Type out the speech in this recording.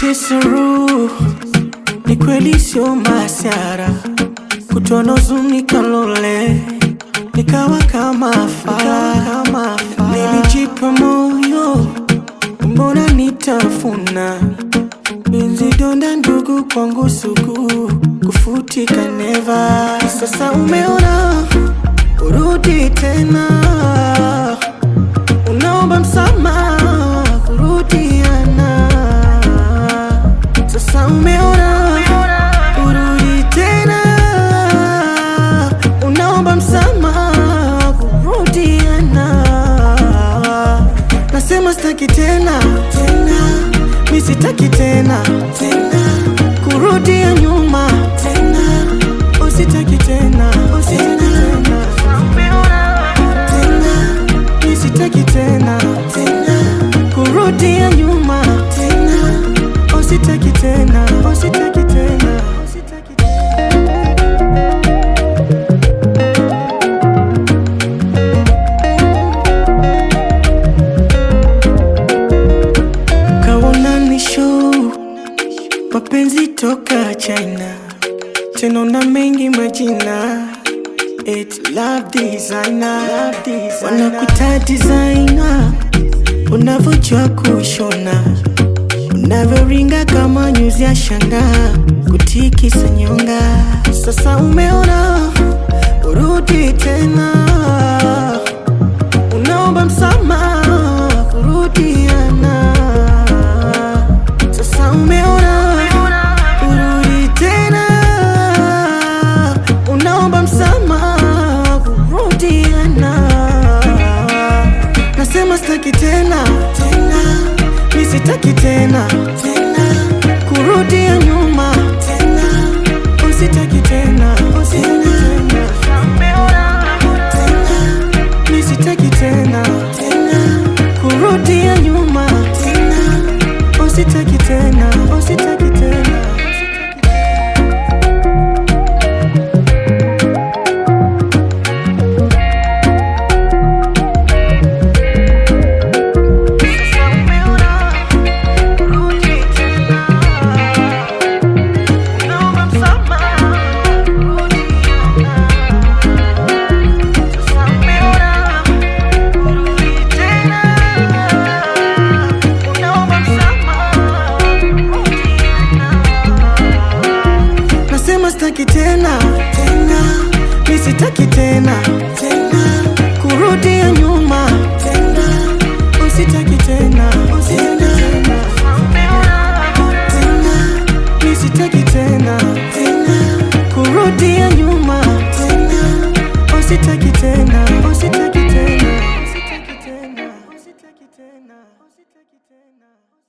kunitesa roho, ni kweli sio masiara, kutono zuni kalole, nikawa kama fala, nilijipa moyo, mbona nitafuna Benzi donda ndugu kwangu sugu kufutika neva. Sasa umeona urudi tena, unaomba msamaha kurudiana. Sasa umeona urudi tena, unaomba msamaha kurudiana. Nasema sitaki tena tena, mi sitaki tena tena kurudia nyuma tena, usitaki tena usitaki tena tena, mi sitaki tena tena kurudia nyuma tena, usitaki tena usitaki tena usitaki tena. Kaona ni show mapenzi toka China, tena na mengi majina It love designer, love designer. Wanakuita designer, unavyojua kushona, unavyoringa kama nyuzi ya shanga, kutikisa nyonga. Sasa umeona urudi tena, unaomba msamaha kurudiana. Sasa umeona urudi tena, unaomba msamaha kurudiana. Nasema sitaki tena tena, mi sitaki tena tena kurudia nyuma tena, usitaki tena usitaki tena tena, mi sitaki tena tena kurudia nyuma tena, usitaki tena usitaki tena. Nasema sitaki tena tena, mi sitaki tena tena kurudia nyuma tena, usitaki tena usitaki tena tena, mi sitaki tena tena kurudia nyuma tena, usitaki tena usitaki tena usitaki tena usitaki tena usitaki tena